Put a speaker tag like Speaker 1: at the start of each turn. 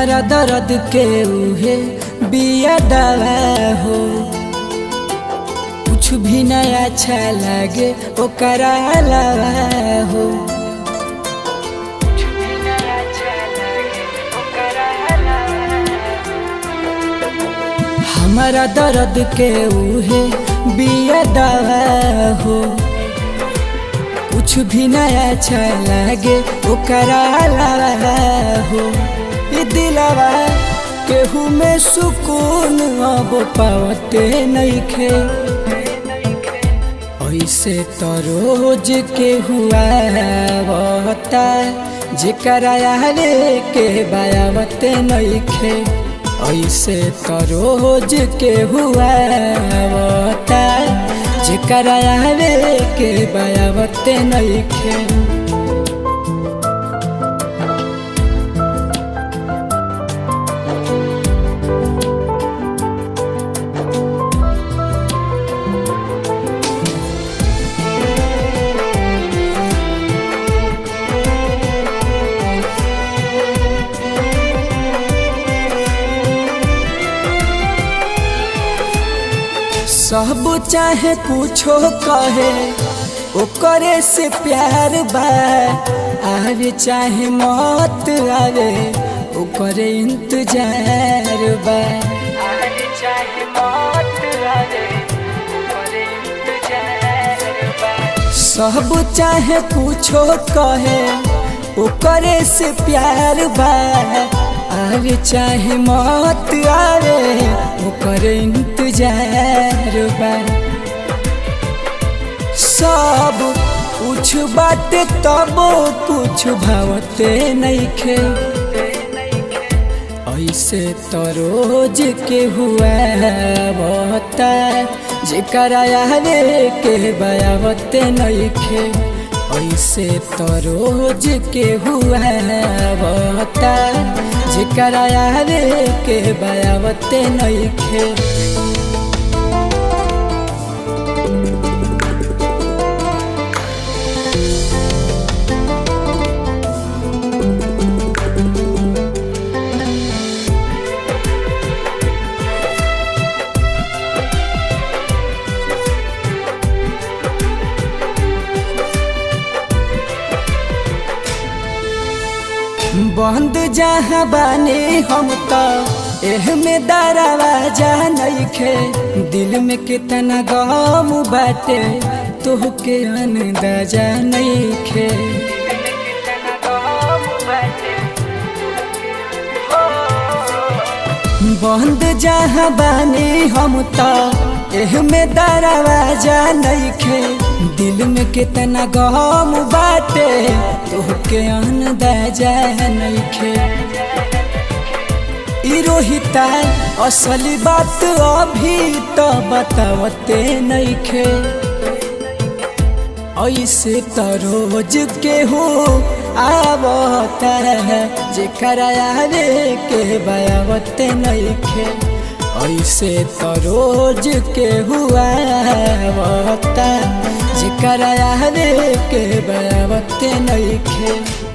Speaker 1: हमारा दर्द के उहे बिया दवा हो कुछ भी नया अच्छा लगे ओकरा अलावा हो हमारा दर्द के उहे बिया दवा हो कुछ भी नया अच्छा लगे ओकरा अलावा हो ई दिलवा केहू में सुकून अब पावते नइखे ऐसे तो रोज के हुआ बता जेकरा आवे के बायावते नइखे ऐसे तो रोज के हुआ बता जेकरा आवे के बायावते नइखे सब चाहे कुछो कहे ओकरे से प्यार बा आवे चाहे मत आवे ओकरे इंतजार बा आवे चाहे मत आवे ओकरे इंतजार बा सब चाहे कुछो कहे ओकरे से प्यार बा आवे चाहे मत आवे ओकर इंतजार बा सब कुछ बाटे तब कुछ भावते नइखे ऐसे तो रोज के हुआ बता जेकरा आवे के बयावते नइखे ऐसे तो रोज के हुआ बता जेकरा आवे के बयावते नइखे बंद जहाँ बानी हम तो एह में दरवाजा नइखे दिल में कितना गम बाटे तोहके अंदाजा नइखे बंद जहाँ बानी हम तो एह में दरवाजा नइखे दिल में कितना गम बाटे तोहके अंदाजा नइखे ई रोहिता असली बात अभी तो बतावते नइखे ऐसे तो रोज के हो आवता है जेकरा आवे के बयावते नइखे ऐसे तो रोज के हुआ बता जेकरा आवे के बयावते नइखे